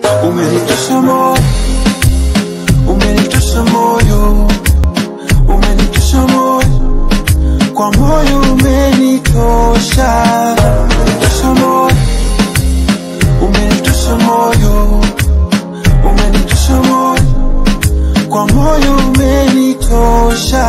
umenitosha moyo, umenitosha moyo, umenitosha moyo, kwa moyo umenitosha, umenitosha moyo, umenitosha moyo, umenitosha moyo, kwa moyo umenitosha.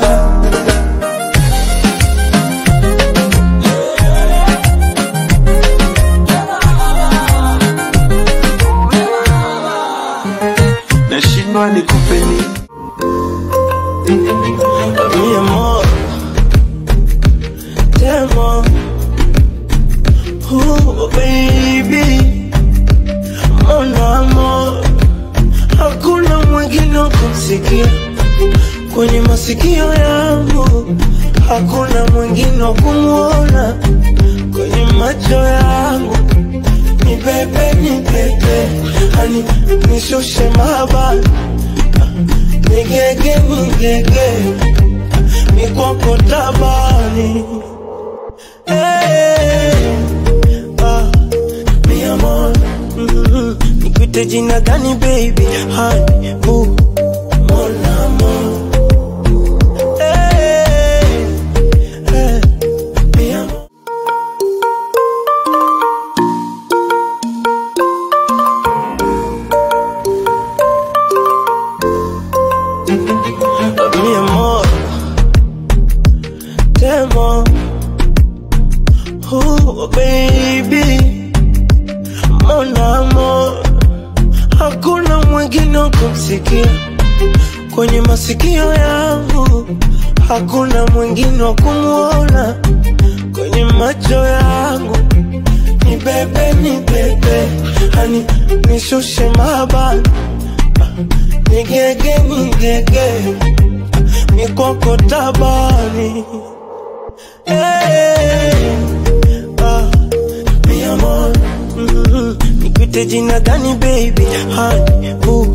nashindwa nikupe nini Mi amor, te amo. Oh, baby, mon amor, hakuna mwingine wa kumsikia kwenye masikio yangu, hakuna mwingine wa kumwona kwenye macho yangu. Ni bebe, ni bebe, hani nishushe mabani nigege nigege mikoko tabani hey, ah, mi amor mm, nikuite jina gani baby hani bu mon amor hey, hey, mi amor mi amor, te amo. Oh, baby, mon amor, hakuna mwingine wa kumsikia kwenye masikio yangu, hakuna mwingine wa kumwona kwenye macho yangu. Ni bebe, ni bebe, hani nishushe mabani nigege nigege mikoko tabani hey, ah, mi amor mm, nikuite jina gani baby hani bu